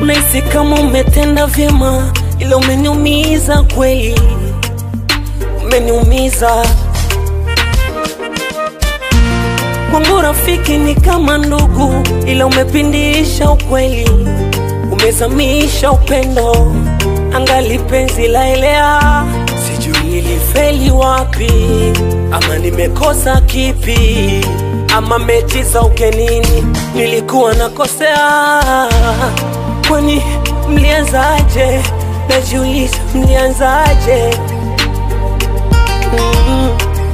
Unahisi kama umetenda vyema, ila umeniumiza kweli, umeniumiza. Kwangu rafiki ni kama ndugu, ila umepindisha ukweli, umezamisha upendo, angali penzi laelea. Sijui nilifeli wapi, ama nimekosa kipi, ama mechi za ugenini nilikuwa nakosea. Kwani mlianzaje? Najiuliza mlianzaje? mm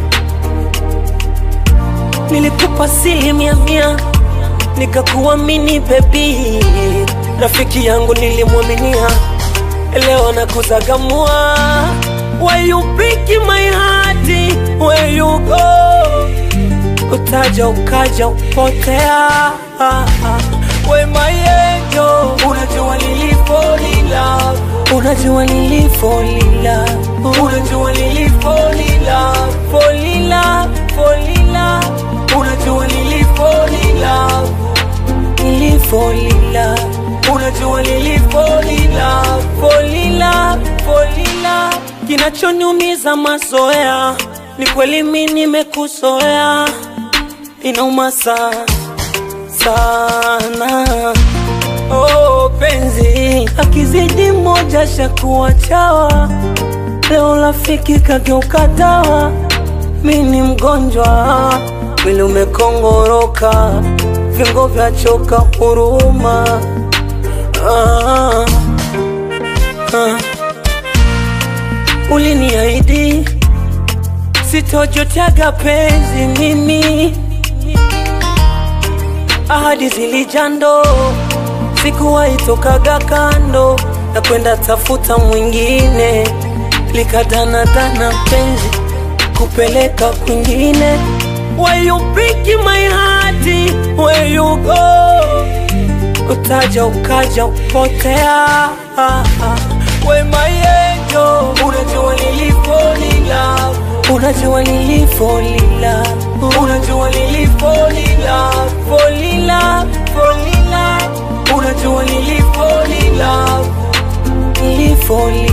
Nilikupa asilimia mia nikakuamini bebi, rafiki yangu nilimwaminia, leo nakuzagamua. Why you break my heart, where you go? Utaja ukaja upotea. We my angel, unajua nilifolila, unajua nilifolila, unajua nilifolila, folila, folila, unajua nilifolila, nilifolila, unajua nilifolila, folila, folila. Kinachoniumiza mazoea, ni kweli mimi nimekuzoea, inauma sana sana. Oh, penzi akizidi moja shakuwa chawa, leo rafiki kageuka dawa. Mi ni mgonjwa, mwili umekongoroka, viungo vya choka huruma. Ah, ah. Uliniahidi sitojotaga penzi mimi ahadi zilijando, sikuwahi tokaga kando na kwenda tafuta mwingine, likadanadana penzi kupeleka kwingine. Why you break my heart, where you go? Utaja ukaja upotea. We my angel, unajua nilifolila, unajua nilifolila, unajua nilifolila, folila, folila, unajua nilifolila, nilifolila